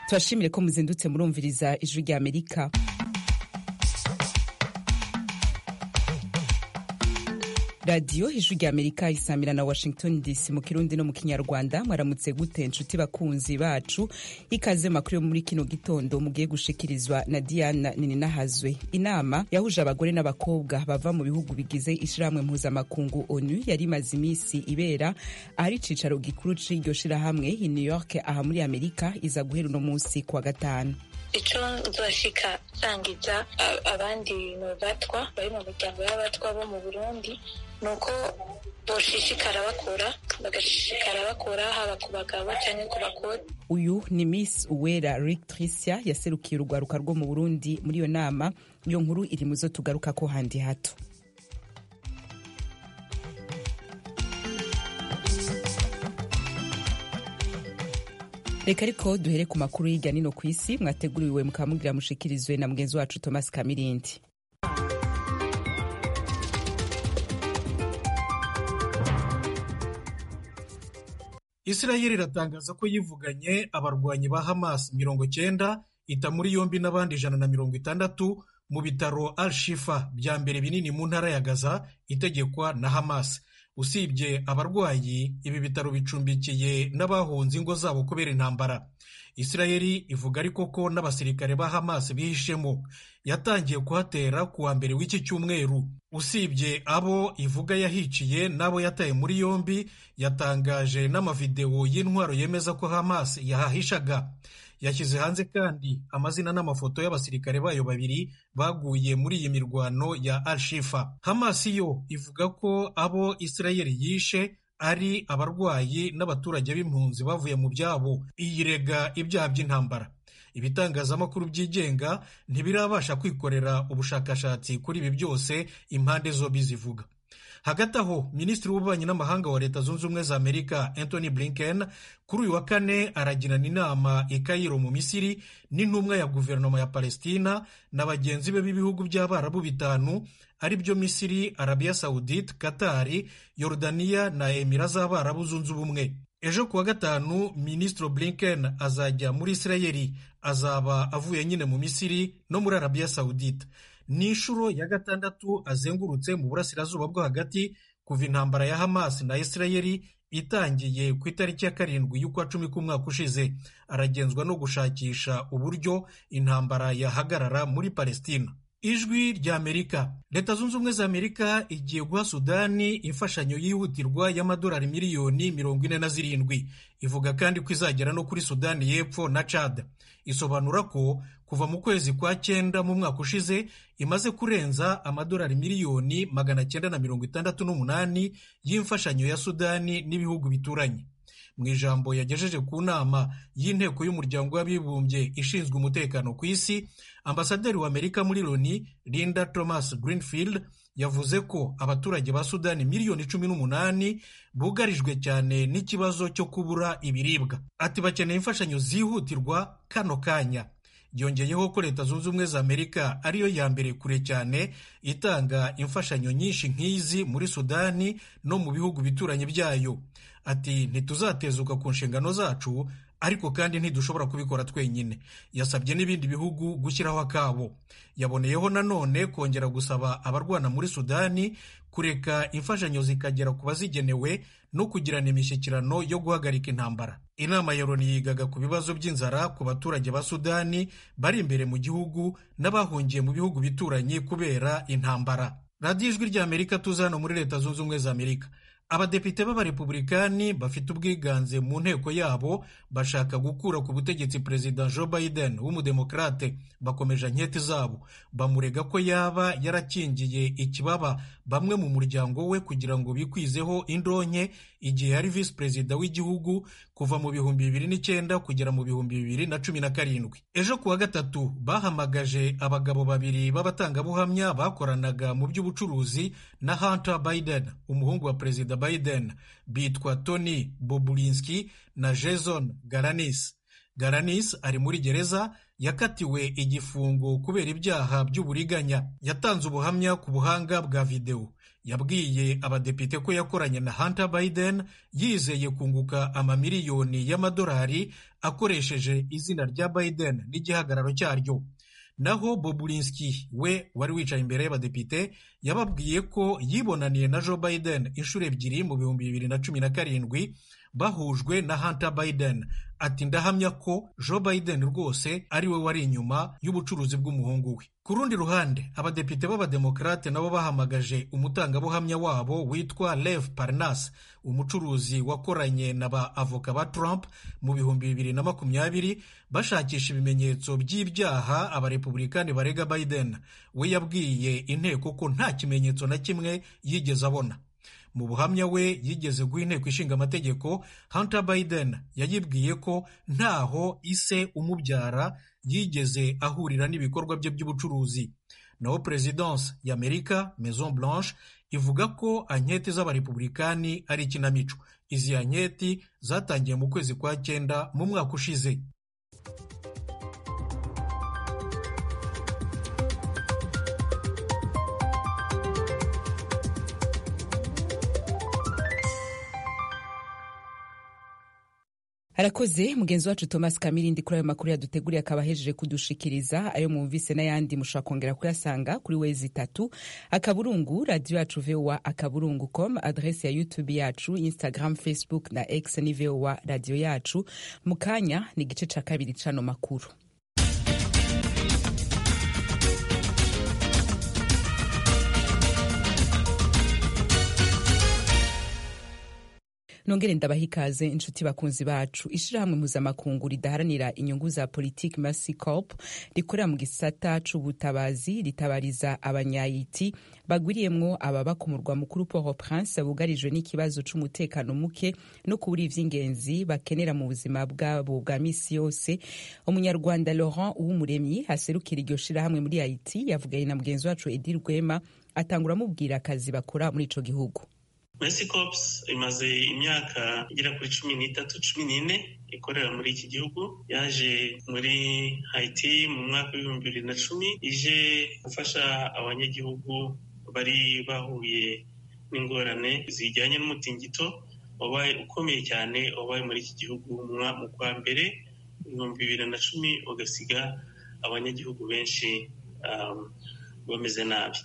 turashimire ko muzindutse murumviriza ijwi rya amerika radiyo ijwi rya amerika isamira na washington dc mu kirundi no mu kinyarwanda mwaramutse gute inshuti bakunzi bacu ikaze makuru yo muri kino gitondo mugiye gushikirizwa na diana nininahazwe inama yahuje abagore n'abakobwa bava mu bihugu bigize ishyirahamwe mpuzamakungu onu yari imaze iminsi ibera ahari icicaro gikuru c'iryo shirahamwe i new york aha muri amerika iza guhera uno munsi kuwa gatanu icyo nzashika nsangiza abandi batwa bari mu miryango y'abatwa bo mu burundi ni uko boshishikara bakora bagashishikara bakora haba ku bagabo cyangwa ku bakore uyu ni miss uwera rictricia yaserukiye urwaruka rwo mu burundi muri iyo nama iyo nkuru iri mu zo tugaruka ko handi hato reka ariko duhere ku makuru y'ijya nino ku isi mwateguriwe mukamugira mushikirizwe na mugenzi wacu thomas kamirindi isirayeli iratangaza ko yivuganye abarwanyi ba hamas mirongo cyenda ita muri yombi n'abandi ijana na mirongo itandatu mu bitaro al shifa bya mbere binini mu ntara ya gaza itegekwa na hamas usibye abarwayi ibi bitaro bicumbikiye n'abahunze ingo zabo kubera intambara isirayeli ivuga ariko ko n'abasirikare ba hamas bihishemo yatangiye kuhatera ku wa mbere w'iki cyumweru usibye abo ivuga yahiciye n'abo yataye muri yombi yatangaje n'amavidewo y'intwaro yemeza ko hamas yahahishaga yashyize hanze kandi amazina n'amafoto y'abasirikare bayo babiri baguye muri iyi mirwano ya Al-Shifa. Hamas yo ivuga ko abo Isirayeli yishe ari abarwayi n'abaturage b'impunzi bavuye mu byabo iyirega ibyaha by'intambara ibitangazamakuru byigenga ntibirabasha kwikorera ubushakashatsi kuri ibi byose impande zombi zivuga hagati aho minisitiri w'ububanyi n'amahanga wa leta zunze ubumwe za amerika anthony blinken kuri uyu wa kane aragirana inama i kayiro mu misiri n'intumwa ya guverinoma ya palestina na bagenzi be b'ibihugu by'abarabu bitanu ari byo misiri arabiya sawudite katari yorudaniya na emira z'abarabu zunze ubumwe ejo kuwa gatanu minisitiri blinken azajya muri isirayeli azaba avuye nyine mu misiri no muri arabiya sawudite ni inshuro ya gatandatu azengurutse mu burasirazuba bwo hagati kuva intambara ya hamas na isirayeli itangiye ku itariki ya karindwi y'ukwa cumi k'umwaka ushize aragenzwa no gushakisha uburyo intambara yahagarara muri palestina ijwi rya amerika leta zunze ubumwe za amerika igiye guha sudani imfashanyo yihutirwa y'amadolari miliyoni mirongo ine na zirindwi ivuga kandi ko izagera no kuri sudani y'epfo na cad isobanura ko kuva mu kwezi kwa cyenda mu mwaka ushize imaze kurenza amadolari miliyoni magana cyenda na mirongo itandatu n'umunani y'imfashanyo ya sudani n'ibihugu bituranye mu ijambo yagejeje ku nama y'inteko y'umuryango w'abibumbye ishinzwe umutekano ku isi ambasaderi wa amerika muri loni linda thomas greenfield yavuze ko abaturage ba sudani miliyoni cumi n'umunani bugarijwe cyane n'ikibazo cyo kubura ibiribwa ati bakeneye imfashanyo zihutirwa kano kanya yongeyeho ko leta zunze ubumwe za amerika ariyo ya mbere kure cyane itanga imfashanyo nyinshi nk'izi muri sudani no mu bihugu bituranye byayo ati ntituzatezuka ku nshingano zacu ariko kandi ntidushobora kubikora twenyine yasabye n'ibindi bihugu gushyiraho akabo yaboneyeho nanone kongera gusaba abarwana muri sudani kureka imfashanyo zikagera ku bazigenewe no kugirana imishyikirano yo guhagarika intambara inama ya loni yigaga ku bibazo by'inzara ku baturage ba sudani bari imbere mu gihugu n'abahungiye mu bihugu bituranye kubera intambara radiyo ijwi rya amerika tuza hano muri leta zunze ubumwe za amerika abadepite b'abarepublikani bafite ubwiganze mu nteko yabo bashaka gukura ku butegetsi perezida joe biden w'umudemokrate bakomeje nketi zabo bamurega ko yaba yarakingiye ikibaba bamwe mu muryango we kugira ngo bikwizeho indonke igihe yari visi perezida w'igihugu kuva mu bihumbi bibiri n'icyenda kugera mu bihumbi bibiri na cumi na karindwi ejo kuwa gatatu bahamagaje abagabo babiri b'abatangabuhamya bakoranaga mu by'ubucuruzi na hunter biden umuhungu wa perezida Biden bitwa Tony Bobulinski na Jason Galanis. garanis ari muri gereza yakatiwe igifungo kubera ibyaha by'uburiganya yatanze ubuhamya ku buhanga bwa videwo yabwiye abadepite ko yakoranye na Hunter Biden yizeye kunguka amamiliyoni y'amadolari akoresheje izina rya Biden n'igihagararo cyaryo naho Bobulinski we wari wicaye imbere y'abadepite yababwiye ko yibonaniye na Joe Biden inshuro ebyiri mu bihumbi bibiri na cumi na karindwi bahujwe na Hunter Biden ati ndahamya ko Joe Biden rwose ari we wari inyuma y'ubucuruzi bw'umuhungu we ku rundi ruhande abadepite b'abademokarate nabo bahamagaje umutangabuhamya wabo witwa Lev Parnas umucuruzi wakoranye na ba avoka ba Trump mu bihumbi bibiri na makumyabiri bashakisha ibimenyetso by'ibyaha abarepublikani barega Biden we yabwiye inteko ko nta kimenyetso na kimwe yigeze abona mu buhamya we yigeze guha inteko ishinga amategeko Hunter Biden yayibwiye ko ntaho ise umubyara yigeze ahurira n'ibikorwa bye by'ubucuruzi naho perezidanse y'amerika maison blanche ivuga ko anketi z'abarepublikani ari ikinamico izi anketi zatangiye mu kwezi kwa cyenda mu mwaka ushize arakoze mugenzi wacu thomas kamirindi kuri ayo makuru yaduteguriye akaba ahejeje kudushikiriza ayo mwumvise n'ayandi mushobora kongera kuyasanga kuri wezi itatu akaburungu radiyo yacu vowa akaburungu com adresi ya youtube yacu instagram facebook na x ni vowa radiyo yacu mu kanya ni igice cya kabiri cy'ano makuru nongere ndabaha ikaze inshuti bakunzi bacu ishyirahamwe mpuzamakungu ridaharanira inyungu za politiki masi copu rikorera mu gisata c'ubutabazi ritabariza abanyayiti bagwiriyemwo ababa ku murwa mukuru port au prince bugarijwe n'ikibazo c'umutekano muke no kubura ivy'ingenzi bakenera mu buzima bwabo bwa misi yose umunyarwanda laurent uw'umuremyi aserukira iryo shirahamwe muri haiti yavuganye na mugenzi wacu edi rwema atangura amubwira akazi bakora muri ico gihugu mesi kopusi imaze imyaka igera kuri cumi n'itatu cumi n'ine ikorera muri iki gihugu yaje muri hayiti mu mwaka w'ibihumbi bibiri na cumi ije gufasha abanyagihugu bari bahuye n'ingorane zijyanye n'umutingito wabaye ukomeye cyane wabaye muri iki gihugu mu kwa mbere ibihumbi bibiri na cumi ugasiga abanyagihugu benshi bameze nabi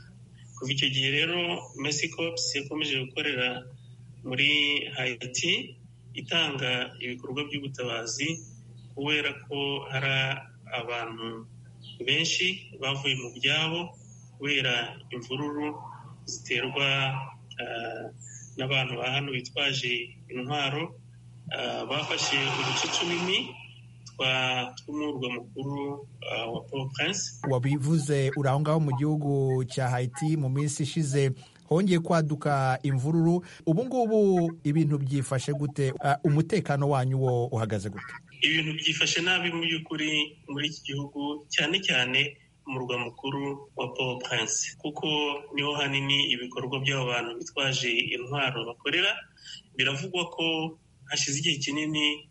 kuva icyo gihe rero mesi kopusi yakomeje gukorera muri hayiti itanga ibikorwa by'ubutabazi kubera ko hari abantu benshi bavuye mu byabo kubera imvururu ziterwa n'abantu ba hano bitwaje intwaro bafashe uduce icumi tw'umurwa mukuru wa poro purinse wabivuze uri aho ngaho mu gihugu cya hayiti mu minsi ishize hongeye kwaduka imvururu ubu ngubu ibintu byifashe gute umutekano wanyu wo uhagaze gute ibintu byifashe nabi mu by'ukuri muri iki gihugu cyane cyane umurwa mukuru wa poro purinse kuko niho hanini ibikorwa by'abo bantu bitwaje intwaro bakorera biravugwa ko hashize igihe kinini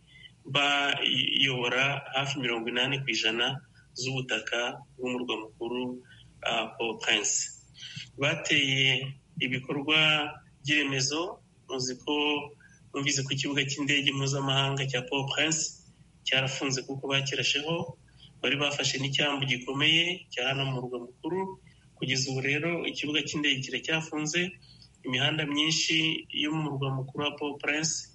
bayobora hafi mirongo inani ku ijana z'ubutaka bw'umurwa mukuru paul prince bateye ibikorwa by'iremezo muzi ko numvise ko ikibuga cy'indege mpuzamahanga cya paul prince cyarafunze kuko bakirasheho bari bafashe n'icyambu gikomeye cya hano mu murwa mukuru kugeza ubu rero ikibuga cy'indege kiracyafunze imihanda myinshi yo mu murwa mukuru wa paul prince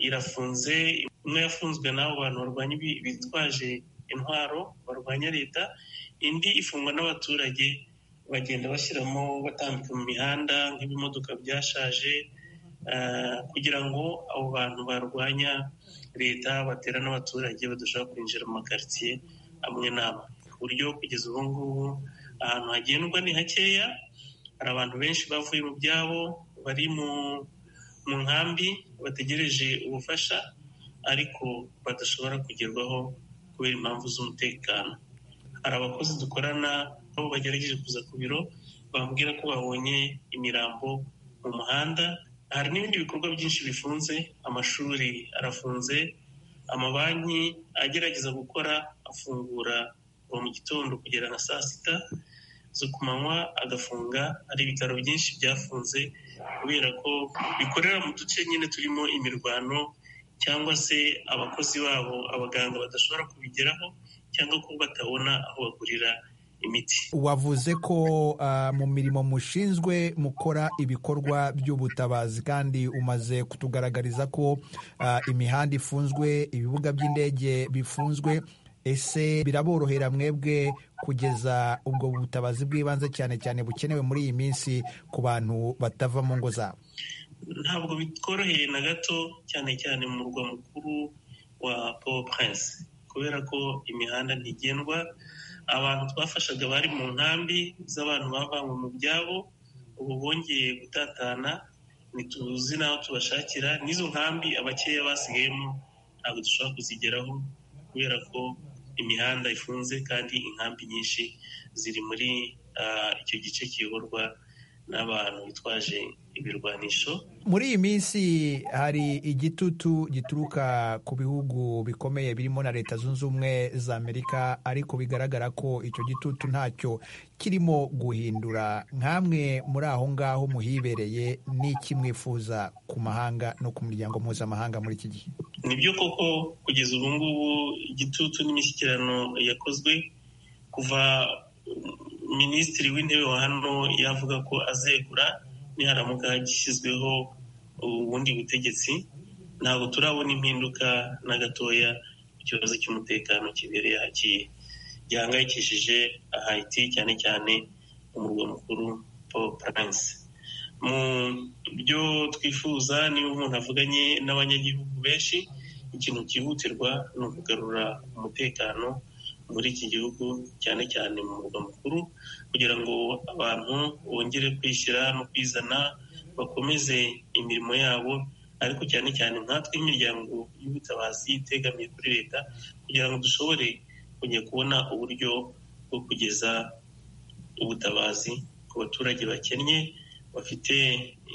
irafunze imwe yafunzwe n'abo bantu barwanya bitwaje intwaro barwanya leta indi ifungwa n'abaturage bagenda bashyiramo batambika mu mihanda nk'ibimodoka byashaje kugira ngo abo bantu barwanya leta batera n'abaturage badashobora kwinjira mu makaritsiye amwe n'amwe ku buryo kugeza ubu ngubu ahantu hagendwa ni hakeya hari abantu benshi bavuye mu byabo bari mu mu nkambi bategereje ubufasha ariko badashobora kugerwaho kubera impamvu z'umutekano hari abakozi dukorana aho bagerageje kuza ku biro bambwira ko babonye imirambo mu muhanda hari n'ibindi bikorwa byinshi bifunze amashuri arafunze amabanki agerageza gukora afungura kuva mu gitondo kugera na saa sita zo ku manywa agafunga hari ibitaro byinshi byafunze kubera ko bikorera mu duce nyine turimo imirwano cyangwa se abakozi babo abaganga badashobora kubigeraho cyangwa ko batabona aho bagurira imiti wavuze ko uh, mu mirimo mushinzwe mukora ibikorwa by'ubutabazi kandi umaze kutugaragariza ko uh, imihanda ifunzwe ibibuga by'indege bifunzwe ese biraborohera mwebwe kugeza ubwo butabazi bw'ibanze cyane cyane bukenewe muri iyi minsi ku bantu batava mu ngo zabo ntabwo bitworoheye na gato cyane cyane mu murwa mukuru wa paul prince kubera ko imihanda ntigendwa abantu twafashaga bari mu nkambi z'abantu bavanywe mu byabo ubu bongeye gutatana ntituzi n'aho tubashakira n'izo nkambi abakeya basigayemo ntabwo dushobora kuzigeraho kubera ko imihanda ifunze kandi inkambi nyinshi ziri muri icyo gice kiyoborwa n'abantu bitwaje ibirwanisho muri iyi minsi hari igitutu gituruka ku bihugu bikomeye birimo na leta zunze ubumwe za amerika ariko bigaragara ko icyo gitutu ntacyo kirimo guhindura nk'amwe muri aho ngaho muhibereye n'iki mwifuza ku mahanga no ku miryango mpuzamahanga muri iki gihe ni byo koko kugeza ubu ngubu igitutu n'imishyikirano yakozwe kuva minisitiri w'intebe wa hano yavuga ko azegura niharamuka gishyizweho ubundi butegetsi ntabwo turabona impinduka na gatoya ku kibazo cy'umutekano kibereye hakiye gihangayikishije hayiti cyane cyane umurwa mukuru paul prince mu byo twifuza niba umuntu avuganye n'abanyagihugu benshi ikintu cyihutirwa ni ukugarura umutekano muri iki gihugu cyane cyane mu murwa mukuru kugira ngo abantu bongere kwishyira no kwizana bakomeze imirimo yabo ariko cyane cyane nkatwe imiryango y'ubutabazi itegamiye kuri leta kugira ngo dushobore kujya kubona uburyo bwo kugeza ubutabazi ku baturage bakennye bafite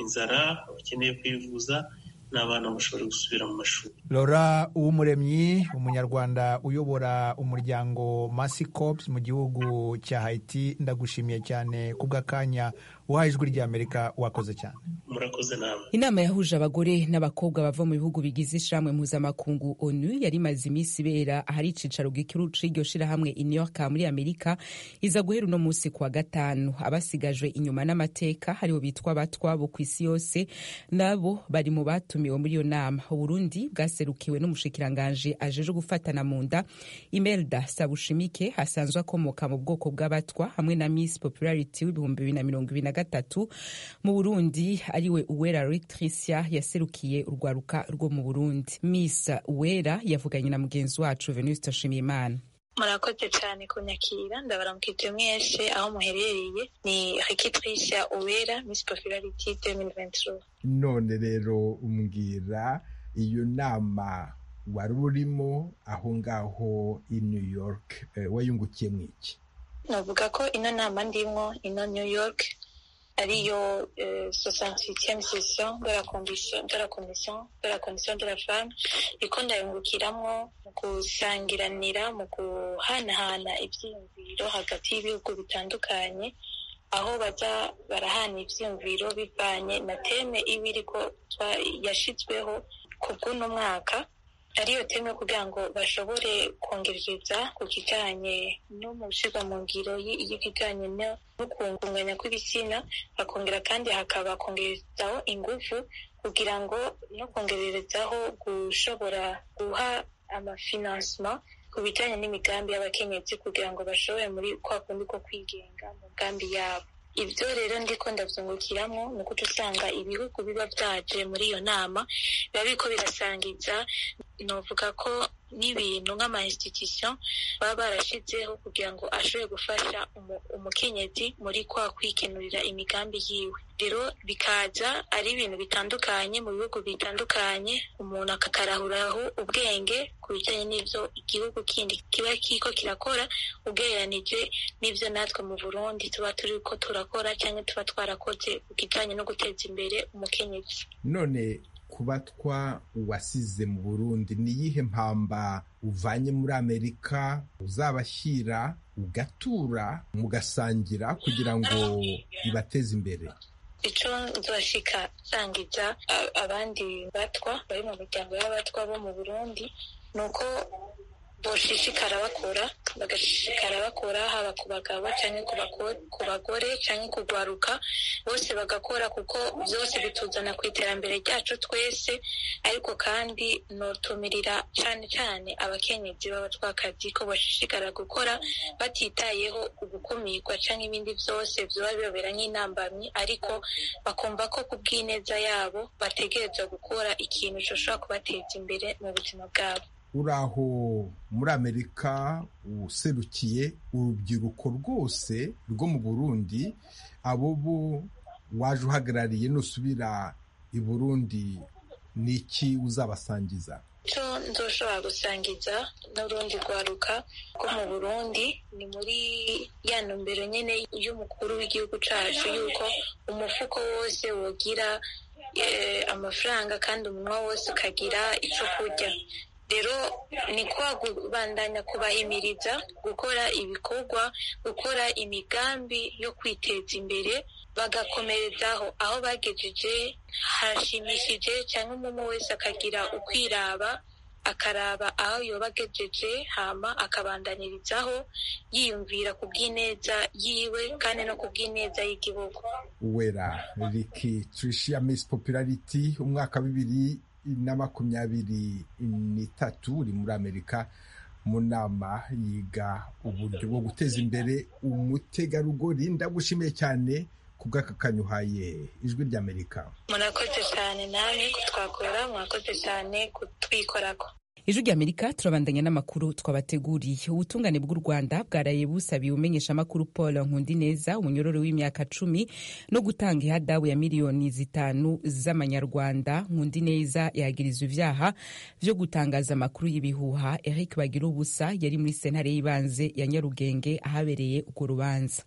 inzara bakeneye kwivuza n'abana bashobora gusubira mu mashuri lora uw'umuremyi umunyarwanda uyobora umuryango masi cops mu gihugu cya haiti ndagushimiye cyane ku bw'akanya uhaye ijwi ry'amerika wakoze cyane murakoze namwe inama yahuje abagore n'abakobwa bava mu bihugu bigize ishirahamwe mpuzamakungu onu yari imaze iminsi ibera ahari icicaro gikuru c'iryo shirahamwe i new york muri amerika iza guhera uno munsi kuwa gatanu abasigajwe inyuma n'amateka hariho bitwa batwabo ku isi yose nabo bari mu batumiwe muri iyo nama uburundi bwaserukiwe n'umushikiranganji ajeje gufatana mu nda imelda sabushimike asanzwe akomoka mu bwoko bw'abatwa hamwe na miss popularity w'ibihumbi bibiri na mirongo ibiri na gatatu mu burundi ariwe uwera rectricia yaserukiye urwaruka rwo mu burundi miss uwera yavuganye na mugenzi wacu venuste nshimiyimana murakoze cyane kunyakira ndabaramukije mwese aho muherereye ni rectricia uwera miss popularity 2023 none rero umbwira iyo nama wari urimo aho ngaho i new york wayungukiye mu iki navuga ko ino nama ndimo ino new york ariyo sosansitiyani sesiyo de la komisiyo de la komisiyo de la komisiyo de la femme niko ndayungukiramo mu gusangiranira mu guhanahana ibyiyumviro hagati y'ibihugu bitandukanye aho bajya barahana ibyiyumviro bivanye na teme iba iriko yashyizweho ku bw'uno mwaka ariyo teme kugira ngo bashobore kongereza ku kijyanye no mu gushyirwa mu ngiro y'ibijyanye no kunganya kw'ibitsina bakongera kandi hakaba kongerezaho ingufu kugira ngo no kongerezaho gushobora guha amafinansima ku bijyanye n'imigambi y'abakenyezi kugira ngo bashobore muri kwa kundi ko kwigenga mu migambi yabo ibyo rero ndiko ndabyungukiramo ni uko usanga ibihugu biba byaje muri iyo nama biba biriko birasangiza novuga ko n'ibintu nk'ama institution baba barashizeho kugira ngo ashobore gufasha umukenyezi muri kwa kwikenurira imigambi yiwe rero bikaza ari ibintu bitandukanye mu bihugu bitandukanye umuntu akakarahuraho ubwenge ku bijyanye n'ibyo igihugu kindi kiba kiko kirakora ugereranije n'ibyo natwe mu burundi tuba turi ko turakora cyangwa tuba twarakoze ku kijyanye no guteza imbere umukenyezi none kubatwa uwasize mu burundi ni iyihe mpamba uvanye muri amerika uzabashyira ugatura mugasangira kugira ngo ibateze imbere icyo nzashika nsangiza a- abandi batwa bari mu miryango y'abatwa bo mu burundi ni uko boshishikara bakora bagashishikara bakora haba ku bagabo cyangwa ku bako- ku bagore cyangwa kugwaruka bose bagakora kuko byose bituzana ku iterambere ryacu twese ariko kandi notumirira cyane cyane abakenyezi b'abatwakazi ko bashishikara gukora batitayeho ugukumirwa cyangwa ibindi byose byaba biyobera nk'intambamyi ariko bakumva ko ku bw'ineza yabo bategerezwa gukora ikintu gishobora kubateza imbere mu buzima bwabo uraho muri amerika userukiye urubyiruko rwose rwo mu burundi abo bo waje uhagarariye nusubira i burundi ni iki uzabasangiza icyo nzoshobora gusangiza n'urundi rwaruka rwo mu burundi ni muri ya nombero nyine y'umukuru w'igihugu cyacu y'uko umufuko wose wogira eh, amafaranga kandi umunwa wose ukagira icyo kurya rero ni kubandanya kubahimiriza gukora ibikorwa gukora imigambi yo kwiteza imbere bagakomerezaho aho bagejeje harashimishije cyangwa umuntu wese akagira ukwiraba akaraba aho yoba agejeje hama akabandanirizaho yiyumvira ku bw'ineza yiwe kandi no ku bw'ineza y'igihugu uwera riki trisha miss popularity umwaka wa bibiri na makumyabiri n'itatu uri muri amerika mu nama yiga uburyo bwo guteza imbere umutegarugori ndagushimiye cyane ku bw'akakanyuhaye ijwi ry'amerika murakoze cyane namwe kutwakora murakoze cyane kutwikorako ijwi ry'amerika turabandanya n'amakuru twabateguriye ubutungane bw'u rwanda bwaraye busabiye umenyeshamakuru paul nkundineza umunyororo w'imyaka cumi no gutanga ihadabu ya miliyoni zitanu z'amanyarwanda nkundineza yagirizwa ivyaha vyo gutangaza amakuru y'ibihuha eric bagira ubusa yari muri sentare y'ibanze ya nyarugenge ahabereye urwo rubanza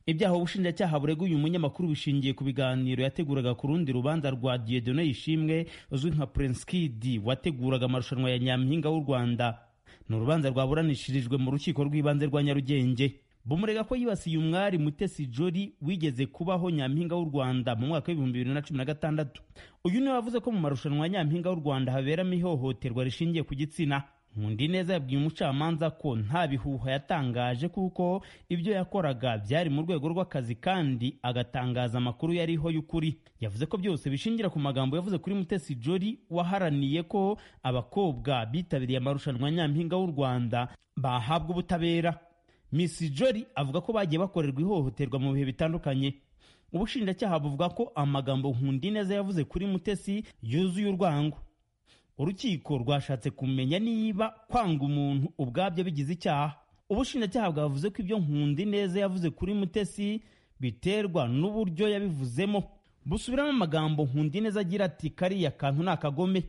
ibyaha ubushinjacyaha burega uyu munyamakuru bishingiye ku biganiro yateguraga ku rundi rubanza rwa Dieudonne Ishimwe uzwi nka Prince Kid wateguraga amarushanwa ya Nyampinga w'u Rwanda ni urubanza rwaburanishirijwe mu rukiko rw'ibanze rwa Nyarugenge bumurega ko yibasiye umwari Mutesi Jolly wigeze kubaho Nyampinga w'u Rwanda mu mwaka w'ibihumbi bibiri na cumi na gatandatu uyu niwe wavuze ko mu marushanwa ya Nyampinga w'u Rwanda haberamo ihohoterwa rishingiye ku gitsina Nkundi neza yabwiye umucamanza ko nta bihuha yatangaje kuko ibyo yakoraga byari mu rwego rw'akazi kandi agatangaza amakuru yariho y'ukuri yavuze ko byose bishingira ku magambo yavuze kuri Mutesi Jolly waharaniye ko abakobwa bitabiriye amarushanwa nyampinga w'u Rwanda bahabwa ubutabera Miss Jolly avuga ko bagiye bakorerwa ihohoterwa mu bihe bitandukanye ubushinjacyaha buvuga ko amagambo Nkundi neza yavuze kuri Mutesi yuzuye urwango urukiko rwashatse kumenya niba kwanga umuntu ubwabyo bigize icyaha ubushinjacyaha bwavuze ko ibyo nkundi neza yavuze kuri mutesi biterwa n'uburyo yabivuzemo busubiramo amagambo nkundi neza agira ati kariya kantu ni akagome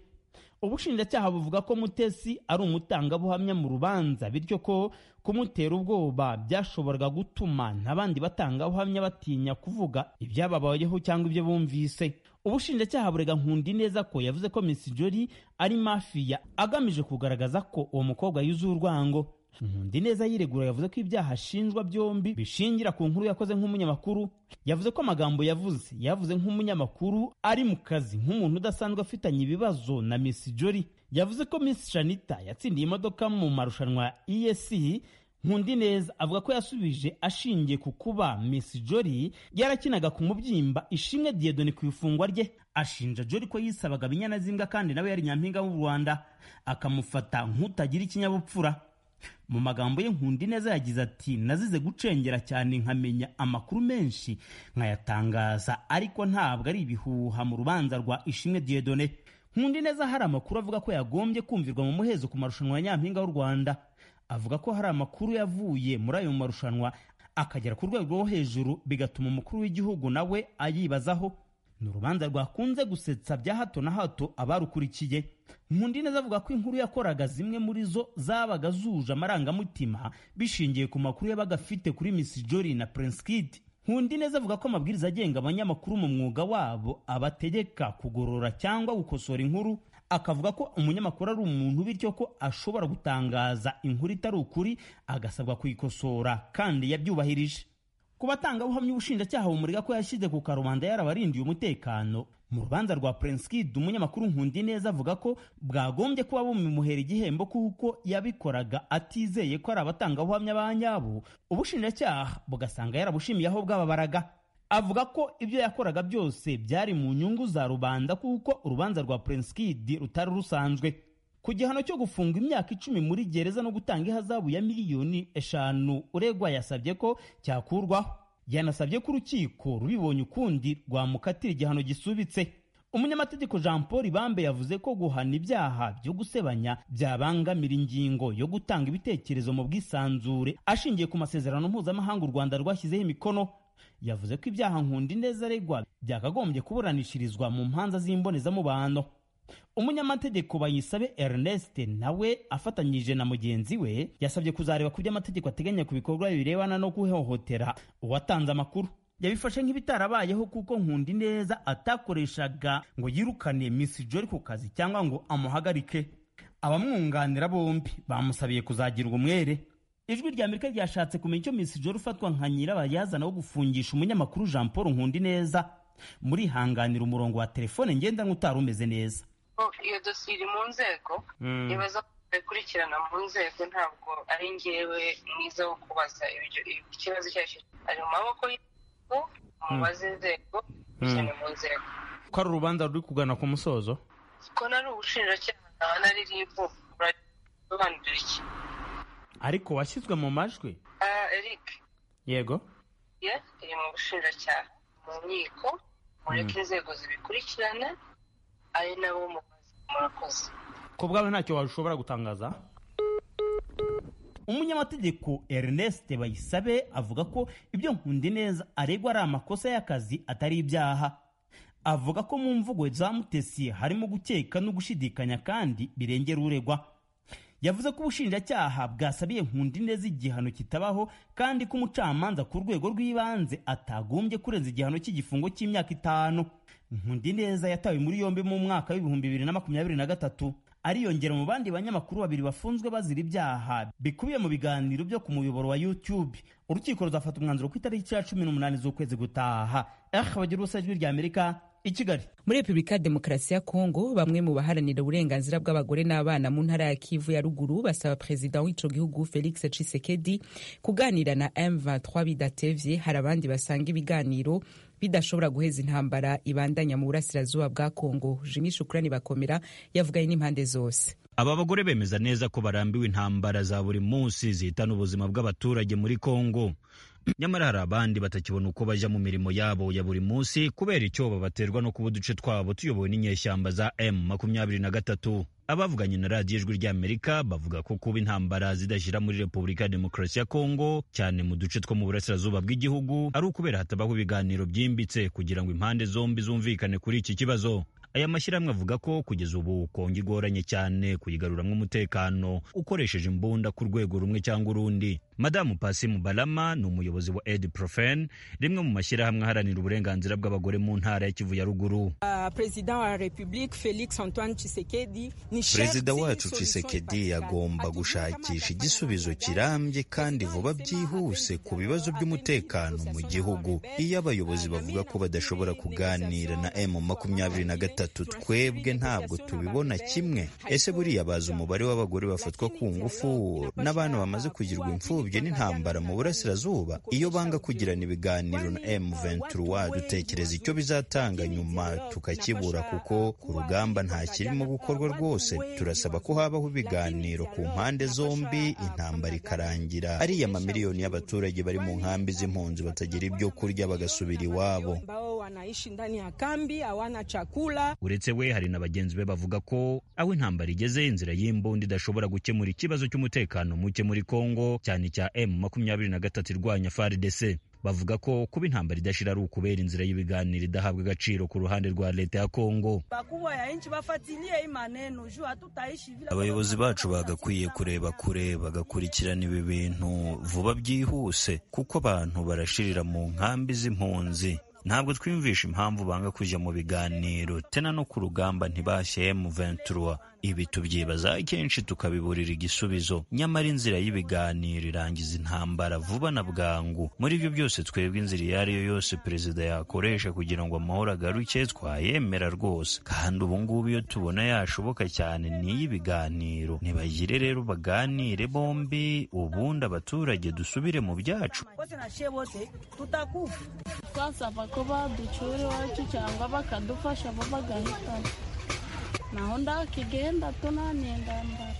ubushinjacyaha buvuga ko mutesi ari umutangabuhamya mu rubanza bityo ko kumutera ubwoba byashoboraga gutuma n'abandi batangabuhamya batinya kuvuga ibyababayeho cyangwa ibyo bumvise ubushinjacyaha burega nkundi neza ko yavuze ko miss jolly ari mafiya agamije kugaragaza ko uwo mukobwa yuzuye urwango nkundi neza yiregura yavuze ko ibyaha ashinjwa byombi bishingira ku nkuru yakoze nk'umunyamakuru yavuze ko amagambo yavuze yavuze nk'umunyamakuru ari mu kazi nk'umuntu udasanzwe afitanye ibibazo na miss jolly yavuze ko miss shanita yatsindiye imodoka mu marushanwa ya esc Nkundineza avuga ko yasubije ashingiye ku kuba Miss Jolly yarakinaga ku mubyimba ishimwe Dieudonne ku ifungwa rye ashinja Jolly ko yisabaga binyana z'imbwa kandi nawe yari nyampinga w'u Rwanda akamufata nk'utagira ikinyabupfura mu magambo ye Nkundineza yagize ati nazize gucengera cyane nkamenya amakuru menshi nkayatangaza ariko ntabwo ari ibihuha mu rubanza rwa ishimwe Dieudonne Nkundineza hari amakuru avuga ko yagombye kumvirwa mu muhezo ku marushanwa ya nyampinga w'u Rwanda avuga ko hari amakuru yavuye muri ayo marushanwa akagera ku rwego rwo hejuru bigatuma umukuru w'igihugu nawe ayibazaho ni urubanza rwakunze gusetsa bya hato na hato abarukurikiye nkundi neza avuga ko inkuru yakoraga zimwe muri zo zabaga zuje amarangamutima bishingiye ku makuru yabaga afite kuri Miss Jolly na Prince Kid nkundi neza avuga ko amabwiriza agenga abanyamakuru mu mwuga wabo abategeka kugorora cyangwa gukosora inkuru akavuga ko umunyamakuru ari umuntu bityo ko ashobora gutangaza inkuru itari ukuri agasabwa kuyikosora kandi yabyubahirije ku batangabuhamya ubushinjacyaha bumurega ko yashyize ku karubanda yarabarindiye umutekano mu rubanza rwa prenskid umunyamakuru nkundi neza avuga ko bwagombye kuba bumimuhera igihembo kuko yabikoraga atizeye ko ari abatangabuhamya ba nyabo ubushinjacyaha bugasanga yarabushimiye aho bwababaraga avuga ko ibyo yakoraga byose byari mu nyungu za rubanda kuko urubanza rwa prenskid rutari rusanzwe ku gihano cyo gufunga imyaka icumi muri gereza no gutanga ihazabu ya miliyoni eshanu uregwa yasabye ko cyakurwaho yanasabye ko urukiko rubibonye ukundi rwamukatira igihano gisubitse umunyamategeko jean paul ibambe yavuze ko guhana ibyaha byo gusebanya byabangamira ingingo yo gutanga ibitekerezo mu bwisanzure ashingiye ku masezerano mpuzamahanga u rwanda rwashyizeho imikono yavuze ko ibyaha nkundi neza aregwa byakagombye kuburanishirizwa mu mpanza z'imbonezamubano umunyamategeko bayisabe ernest nawe afatanyije na mugenzi we yasabye kuzareba ku byo amategeko ateganya ku bikorwa birebana no guhohotera uwatanze amakuru yabifashe nk'ibitarabayeho kuko nkundi neza atakoreshaga ngo yirukane miss jori ku kazi cyangwa ngo amuhagarike abamwunganira bombi bamusabiye kuzagirwa umwere ijwi rya amerika ryashatse kumenya icyo miss jori ufatwa nka nyirabayazana wo gufungisha umunyamakuru jean paul nkundi neza murihanganira umurongo wa telefone ngendanwa utari umeze neza iyo dosiye iri mu nzego ibibazo bikurikirana mu nzego ntabwo ari ngewe mwiza wo kubaza ikibazo icyo ari cyo ari mu maboko y'inzego mubaze inzego bishyira mu nzego ko ari urubanza ruri kugana ku musozo ko nari ubushinjacyaha nkaba na riribu burasobanurira iki ariko washyizwe mu majwi eric yego ye iri mu bushinjacyaha mu nkiko mureke inzego zibikurikirana ari nabo murakoze ko bwawe ntacyo washobora gutangaza umunyamategeko ernest bayisabe avuga ko ibyo nkundi neza aregwa ari amakosa y'akazi atari ibyaha avuga ko mu mvugo za mutesi harimo gukeka no gushidikanya kandi birengera uregwa yavuze ko ubushinjacyaha bwasabiye nkundi neza igihano kitabaho kandi ko umucamanza ku rwego rw'ibanze atagombye kurenza igihano cy'igifungo cy'imyaka itanu nkundi neza yatawe muri yombi mu mwaka w'ibihumbi bibiri na makumyabiri na gatatu ariyongera mu bandi banyamakuru babiri bafunzwe bazira ibyaha bikubiye mu biganiro byo ku muyoboro wa youtube urukiko ruzafata umwanzuro ku itariki ya cumi n'umunani z'ukwezi gutaha eh bagira ubusa ijwi rya amerika i kigali muri repubulika ya demokarasi ya kongo bamwe mu baharanira uburenganzira bw'abagore n'abana mu ntara ya kivu ya ruguru basaba perezida w'ico gihugu felix cisekedi kuganira na m23 bidatevye hari abandi basanga ibiganiro bidashobora guheza intambara ibandanya mu burasirazuba bwa kongo jimi shukurani bakomera yavuganye n'impande zose aba bagore bemeza neza ko barambiwe intambara za buri munsi zihitana ubuzima bw'abaturage muri kongo nyamara hari abandi batakibona uko bajya mu mirimo yabo ya buri munsi kubera icyo babaterwa no kuba uduce twabo tuyobowe n'inyeshyamba za m makumyabiri na gatatu abavuganye na radiyo ijwi ry'amerika bavuga ko kuba intambara zidashyira muri repubulika ya demokarasi ya kongo cyane mu duce two mu burasirazuba bw'igihugu ari ukubera hatabaho ibiganiro byimbitse kugira ngo impande zombi zumvikane kuri iki kibazo aya mashyirahamwe avuga ko kugeza ubu kongo igoranye cyane kuyigaruramo umutekano ukoresheje imbunda ku rwego rumwe cyangwa urundi madamu pasimu barama ni umuyobozi wa edi profen rimwe mu mashyirahamwe aharanira uburenganzira bw'abagore mu ntara ya kivu ya ruguru perezida wa repubulika felix antoine chisekedi perezida wacu chisekedi agomba gushakisha igisubizo kirambye kandi vuba byihuse ku bibazo by'umutekano mu gihugu iyo abayobozi bavuga ko badashobora kuganira na m makumyabiri na gatatu twebwe ntabwo tubibona kimwe ese buriya bazi umubare w'abagore bafatwa ku ngufu n'abana bamaze kugirwa imfubyi imfubyi n'intambara mu burasirazuba iyo banga kugirana ibiganiro na M23 dutekereza icyo bizatanga nyuma tukakibura kuko ku rugamba nta kirimo gukorwa rwose turasaba ko habaho ibiganiro ku mpande zombi intambara ikarangira ariya mamiliyoni y'abaturage bari mu nkambi z'impunzi batagira ibyo kurya bagasubira iwabo wanaishi ndani ya kambi, hawana chakula. uretse we hari na bagenzi be bavuga ko aho intambara igeze inzira y'imbunda idashobora gukemura ikibazo cy'umutekano muke muri kongo cyane cya m makumyabiri na gatatu irwanya fardc bavuga ko kuba intambara idashira ari ukubera inzira y'ibiganiro idahabwa agaciro ku ruhande rwa leta ya kongo Bakubwa ya nchi bafatilie hii maneno juu hatutaishi vile. abayobozi bacu bagakwiye kureba kure bagakurikirana ibi bintu vuba byihuse kuko abantu barashirira mu nkambi z'impunzi ntabwo twiyumvisha impamvu banga kujya mu biganiro tena no ku rugamba ntibashye M23 ibi tubyibaza kenshi tukabiburira igisubizo nyamara inzira y'ibiganiro irangiza intambara vuba na bwangu muri byo byose twebwe inzira iyo ari yo yose perezida yakoresha kugira ngo amahoro agaruke twayemera rwose kandi ubu ngubu iyo tubona yashoboka cyane ni iy'ibiganiro ntibagire rero baganire bombi ubundi abaturage dusubire mu byacu Wote na shie wote tutakufa. twasaba ko baducyura iwacu cyangwa bakadufasha bo bagahitana naho ndakigenda tunaniye ndambara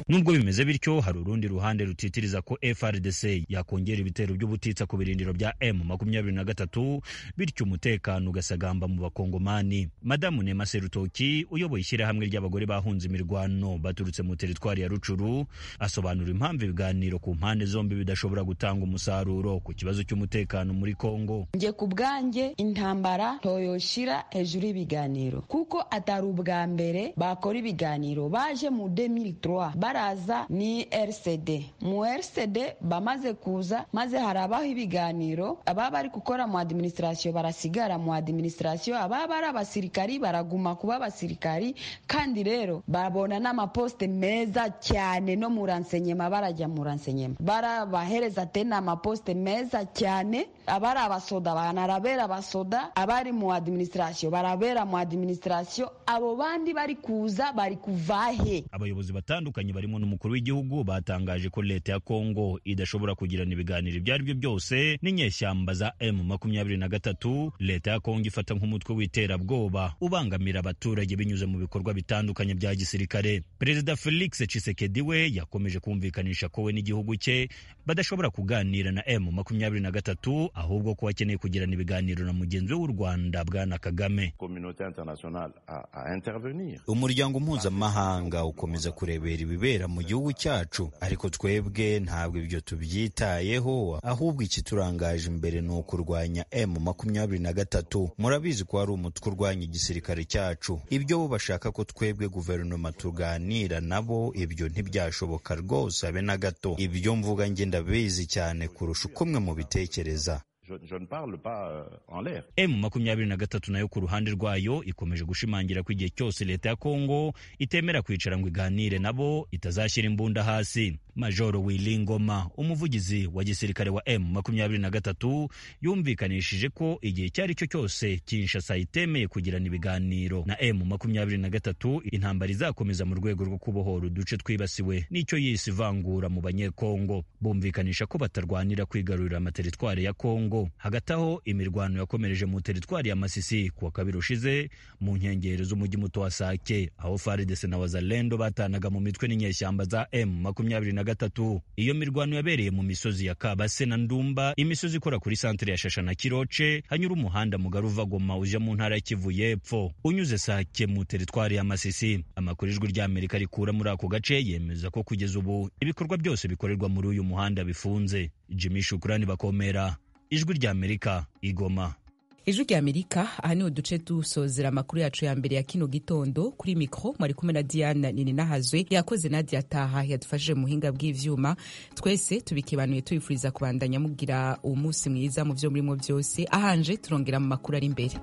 Nubwo bimeze bityo hari urundi ruhande rutitiriza ko FRDC yakongera ibitero by'ubutitsa ku birindiro bya M23 bityo umutekano ugasagamba mu bakongomani. Madamu Nema Serutoki uyoboye ishyirahamwe ry'abagore bahunze imirwano baturutse mu teritwari ya Rucuru asobanura impamvu ibiganiro ku mpande zombi bidashobora gutanga umusaruro ku kibazo cy'umutekano muri Kongo. njye ku bwanjye intambara ntoyoshira hejuru y'ibiganiro kuko atari ubwa mbere bakora ibiganiro baje mu 2003 baraza ni rcd mu rcd bamaze kuza maze harabaho ibiganiro ababa bari gukora mu adiminisitirasiyo barasigara mu adiminisitirasiyo ababa ari abasirikari baraguma kuba abasirikari kandi rero babona n'amaposite meza cyane no mu ransenyema barajya mu ransenyema barabahereza tena amaposite meza cyane abari abasoda banarabera abasoda abari mu adiminisitirasiyo barabera mu adiminisitirasiyo abo bandi bari kuza bari kuvahe Abayobozi batandukanye barimo n'umukuru w'igihugu batangaje ko leta ya Kongo idashobora kugirana ibiganiro ibyo ari byo byose n'inyeshyamba za M23 leta ya Kongo ifata nk'umutwe w'iterabwoba ubangamira abaturage binyuze mu bikorwa bitandukanye bya gisirikare Perezida Felix Tshisekedi we yakomeje kumvikanisha ko we n'igihugu cye badashobora kuganira na M23 ahubwo ko bakeneye kugirana ibiganiro na mugenzi we w'u Rwanda Bwana Kagame communauté internationale à, à intervenir. umuryango mpuzamahanga ukomeza kurebera ibibera mu gihugu cyacu ariko twebwe ntabwo ibyo tubyitayeho ahubwo ikiturangaje imbere ni ukurwanya m makumyabiri na gatatu murabizi ko hari umutwe urwanya igisirikare cyacu ibyo bo bashaka ko twebwe guverinoma tuganira nabo ibyo ntibyashoboka rwose habe na gato ibyo mvuga njye ndabizi cyane kurusha uko mwe mubitekereza Je, je ne parle pas euh, en l'air. M makumyabiri na gatatu nayo ku ruhande rwayo ikomeje gushimangira ko igihe cyose leta ya Kongo itemera kwicara ngo iganire nabo itazashyira imbunda hasi Majoro Willy Ngoma umuvugizi wa gisirikare wa M makumyabiri na gatatu yumvikanishije ko igihe icyo ari cyo cyose Kinshasa itemeye kugirana ibiganiro na M makumyabiri na gatatu intambara izakomeza mu rwego rwo kubohora uduce twibasiwe n'icyo yise ivangura mu banyekongo bumvikanisha ko batarwanira kwigarurira amateritwari ya Kongo hagati aho imirwano yakomereje mu teritwari ya Masisi kuwa kabiri ushize mu nkengero z'umujyi muto wa Sake aho FARDC na Wazalendo batanaga mu mitwe n'inyeshyamba za M makumyabiri na gatatu iyo mirwano yabereye mu misozi ya Kabase na Ndumba imisozi ikora kuri santere ya Shasha na Kiroce hanyura umuhanda mugari uva Goma uja mu ntara ya Kivu y'Epfo unyuze Sake mu teritwari ya Masisi amakuru ijwi ry'Amerika rikura muri ako gace yemeza ko kugeza ubu ibikorwa byose bikorerwa muri uyu muhanda bifunze Jimmy Shukrani bakomera ijwi ry'Amerika igoma ijwi rya amerika aha niho duce dusozera amakuru yacu ya mbere ya kino gitondo kuri mikoro mwari kumwe na diana nininahazwe yakoze nadia taha yadufashije mu buhinga bw'ibyuma twese tubikibanuye tubifuriza kubandanya mugira umunsi mwiza mu byo murimo byose ahanje turongera mu makuru ari imbere